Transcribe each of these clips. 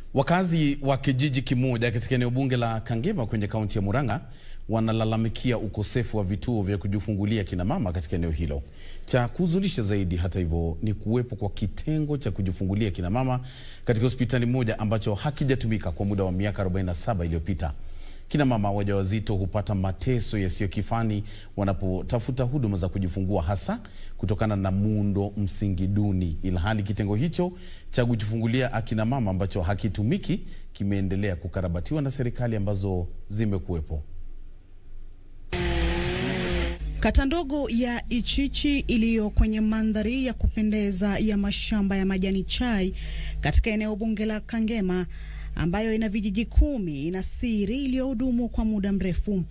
Wakazi wa kijiji kimoja katika eneo bunge la Kangema kwenye kaunti ya Murang'a wanalalamikia ukosefu wa vituo vya kujifungulia kina mama katika eneo hilo. Cha kuhuzunisha zaidi, hata hivyo, ni kuwepo kwa kitengo cha kujifungulia kina mama katika hospitali moja ambacho hakijatumika kwa muda wa miaka 47 iliyopita. Kina mama wajawazito hupata mateso yasiyo kifani wanapotafuta huduma za kujifungua, hasa kutokana na muundo msingi duni, ilhali kitengo hicho cha kujifungulia akina mama ambacho hakitumiki kimeendelea kukarabatiwa na serikali ambazo zimekuwepo. Kata ndogo ya Ichichi iliyo kwenye mandhari ya kupendeza ya mashamba ya majani chai katika eneo bunge la Kangema ambayo ina vijiji kumi ina siri iliyohudumu kwa muda mrefu.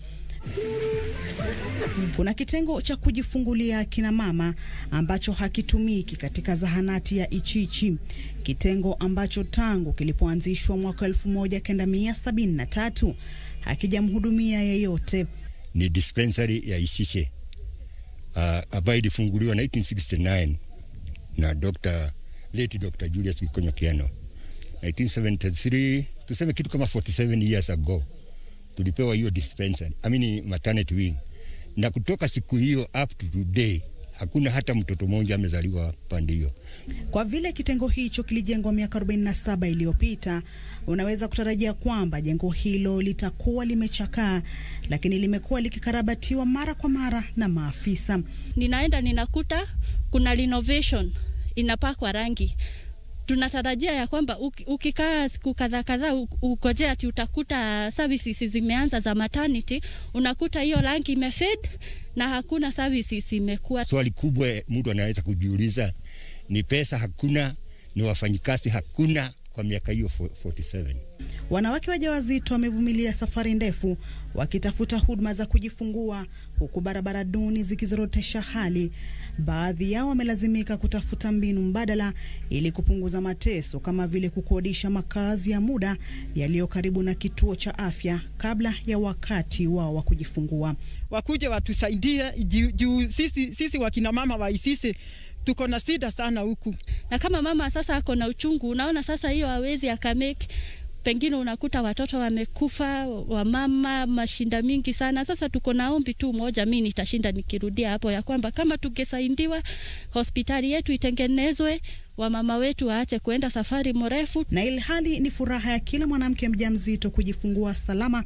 Kuna kitengo cha kujifungulia kina mama ambacho hakitumiki katika zahanati ya Ichichi, kitengo ambacho tangu kilipoanzishwa mwaka 1973 hakijamhudumia yeyote. Ni dispensary ya Ichiche uh, ambayo ilifunguliwa 1969 na Dr. late Dr. Julius Gikonyo Kiano 1973 tuseme kitu kama 47 years ago tulipewa hiyo dispensary, I mean maternity wing, na kutoka siku hiyo up to today hakuna hata mtoto mmoja amezaliwa pande hiyo. Kwa vile kitengo hicho kilijengwa miaka 47 iliyopita, unaweza kutarajia kwamba jengo hilo litakuwa limechakaa, lakini limekuwa likikarabatiwa mara kwa mara na maafisa. Ninaenda ninakuta kuna renovation inapakwa rangi tunatarajia ya kwamba ukikaa siku kadhaa kadhaa ukojea ati utakuta services zimeanza za maternity, unakuta hiyo rangi imefade na hakuna services imekuwa. Swali kubwa mtu anaweza kujiuliza ni pesa hakuna, ni wafanyikazi hakuna kwa miaka hiyo 47. Wanawake wajawazito wamevumilia safari ndefu wakitafuta huduma za kujifungua huku barabara duni zikizorotesha hali. Baadhi yao wamelazimika kutafuta mbinu mbadala ili kupunguza mateso kama vile kukodisha makazi ya muda yaliyo karibu na kituo cha afya kabla ya wakati wao wa kujifungua. Wakuje watusaidie juu sisi, sisi wakina mama wa Isisi tuko na shida sana huku, na kama mama sasa ako na uchungu, unaona sasa hiyo hawezi akameki pengine unakuta watoto wamekufa, wamama, mashinda mingi sana. Sasa tuko na ombi tu moja, mi nitashinda nikirudia hapo, ya kwamba kama tungesaidiwa, hospitali yetu itengenezwe, wamama wetu waache kuenda safari mrefu, na ilhali ni furaha ya kila mwanamke mjamzito kujifungua salama.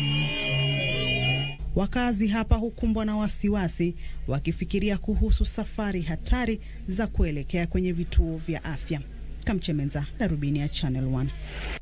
Wakazi hapa hukumbwa na wasiwasi wakifikiria kuhusu safari hatari za kuelekea kwenye vituo vya afya. Kamchemenza, Darubini ya Channel 1.